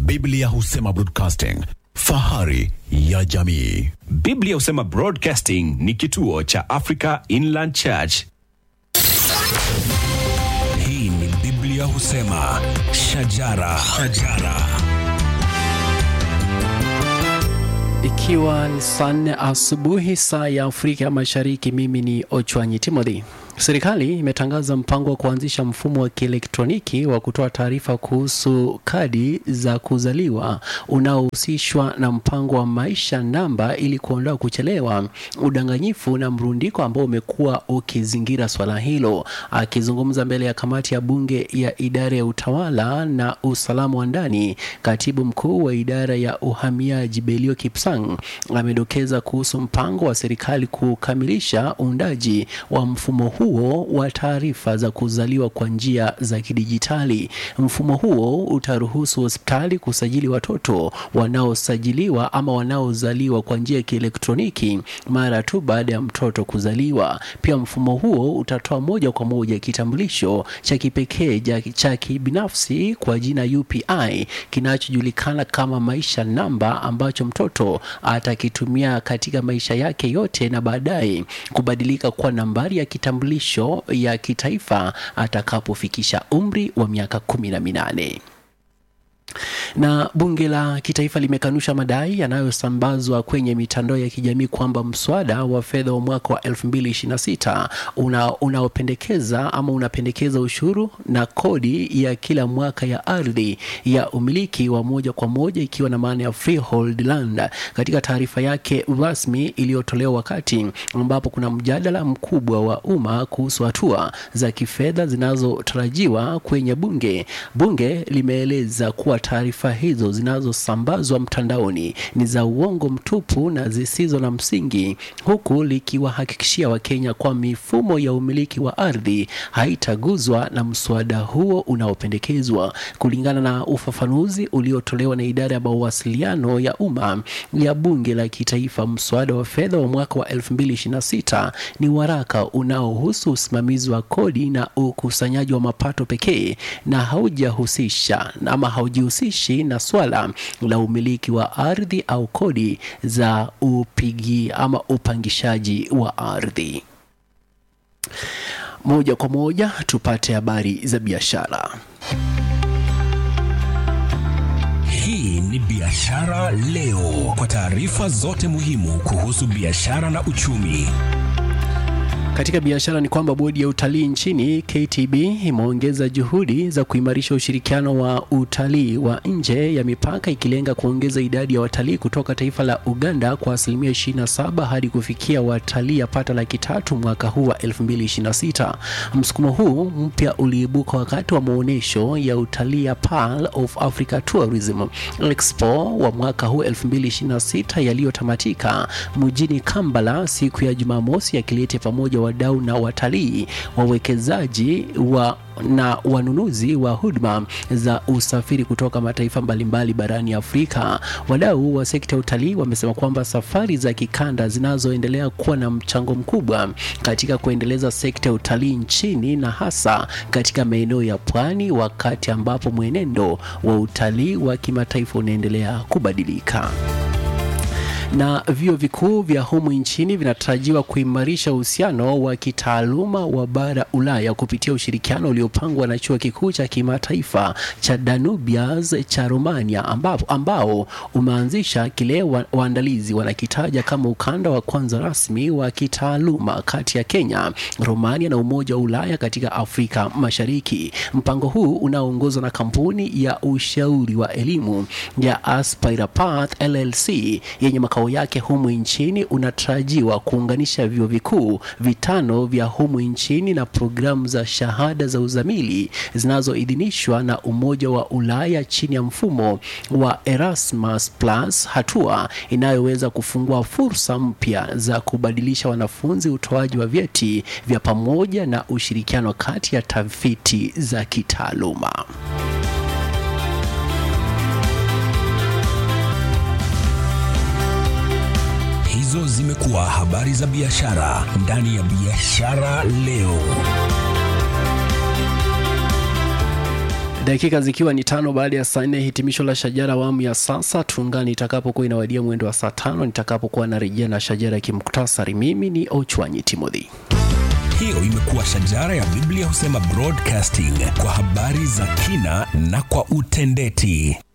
Biblia husema broadcasting, fahari ya jamii. Biblia husema Broadcasting ni kituo cha Africa Inland Church. Hii ni Biblia husema shajara, shajara. Ikiwa ni saa nne asubuhi saa ya Afrika Mashariki, mimi ni Ochwanyi Timothy. Serikali imetangaza mpango wa kuanzisha mfumo wa kielektroniki wa kutoa taarifa kuhusu kadi za kuzaliwa unaohusishwa na mpango wa maisha namba ili kuondoa kuchelewa, udanganyifu na mrundiko ambao umekuwa ukizingira swala hilo. Akizungumza mbele ya kamati ya bunge ya idara ya utawala na usalama wa ndani, katibu mkuu wa idara ya uhamiaji Belio Kipsang amedokeza kuhusu mpango wa serikali kukamilisha uundaji wa mfumo huo wa taarifa za kuzaliwa kwa njia za kidijitali. Mfumo huo utaruhusu hospitali kusajili watoto wanaosajiliwa ama wanaozaliwa kwa njia ya kielektroniki mara tu baada ya mtoto kuzaliwa. Pia mfumo huo utatoa moja kwa moja kitambulisho cha kipekee ja- cha kibinafsi kwa jina UPI kinachojulikana kama maisha namba ambacho mtoto atakitumia katika maisha yake yote na baadaye kubadilika kuwa nambari ya kitambulisho ya kitaifa atakapofikisha umri wa miaka kumi na minane na bunge la kitaifa limekanusha madai yanayosambazwa kwenye mitandao ya kijamii kwamba mswada wa fedha wa mwaka wa 2026 una, unaopendekeza ama unapendekeza ushuru na kodi ya kila mwaka ya ardhi ya umiliki wa moja kwa moja ikiwa na maana ya freehold land. Katika taarifa yake rasmi iliyotolewa wakati ambapo kuna mjadala mkubwa wa umma kuhusu hatua za kifedha zinazotarajiwa kwenye bunge, bunge limeeleza kuwa taarifa hizo zinazosambazwa mtandaoni ni za uongo mtupu na zisizo na msingi, huku likiwahakikishia Wakenya kwa mifumo ya umiliki wa ardhi haitaguzwa na mswada huo unaopendekezwa. Kulingana na ufafanuzi uliotolewa na idara ya mawasiliano ya umma ya bunge la kitaifa, mswada wa fedha wa mwaka wa 2026 ni waraka unaohusu usimamizi wa kodi na ukusanyaji wa mapato pekee na haujahusisha ama haujihusishi na swala la umiliki wa ardhi au kodi za upigi ama upangishaji wa ardhi. Moja kwa moja tupate habari za biashara. Hii ni Biashara Leo, kwa taarifa zote muhimu kuhusu biashara na uchumi. Katika biashara ni kwamba bodi ya utalii nchini KTB imeongeza juhudi za kuimarisha ushirikiano wa utalii wa nje ya mipaka ikilenga kuongeza idadi ya watalii kutoka taifa la Uganda kwa asilimia 27 hadi kufikia watalii yapata laki tatu mwaka huu wa 2026. Msukumo huu mpya uliibuka wakati wa maonyesho ya utalii ya Pearl of Africa Tourism Expo wa mwaka huu 2026 yaliyotamatika mjini Kampala siku ya Jumamosi yakilete pamoja wadau na watalii, wawekezaji wa na wanunuzi wa huduma za usafiri kutoka mataifa mbalimbali barani Afrika. Wadau wa sekta ya utalii wamesema kwamba safari za kikanda zinazoendelea kuwa na mchango mkubwa katika kuendeleza sekta ya utalii nchini na hasa katika maeneo ya pwani, wakati ambapo mwenendo wa utalii wa kimataifa unaendelea kubadilika na vyuo vikuu vya humu nchini vinatarajiwa kuimarisha uhusiano wa kitaaluma wa bara Ulaya kupitia ushirikiano uliopangwa na chuo kikuu cha kimataifa cha Danubius cha Romania ambao, ambao umeanzisha kile wa, waandalizi wanakitaja kama ukanda wa kwanza rasmi wa kitaaluma kati ya Kenya, Romania na Umoja wa Ulaya katika Afrika Mashariki. Mpango huu unaoongozwa na kampuni ya ushauri wa elimu ya Aspira Path LLC yenye makao yake humu nchini unatarajiwa kuunganisha vyuo vikuu vitano vya humu nchini na programu za shahada za uzamili zinazoidhinishwa na Umoja wa Ulaya chini ya mfumo wa Erasmus Plus, hatua inayoweza kufungua fursa mpya za kubadilisha wanafunzi, utoaji wa vyeti vya pamoja na ushirikiano kati ya tafiti za kitaaluma. Hizo zimekuwa habari za biashara ndani ya Biashara Leo. Dakika zikiwa ni tano baada ya saa nne, hitimisho la Shajara awamu ya sasa. Tuungane itakapokuwa inawadia mwendo wa saa tano nitakapokuwa narejea na Shajara ya kimuktasari. Mimi ni Ochwanyi Timothy. Hiyo imekuwa Shajara ya Biblia husema broadcasting kwa habari za kina na kwa utendeti.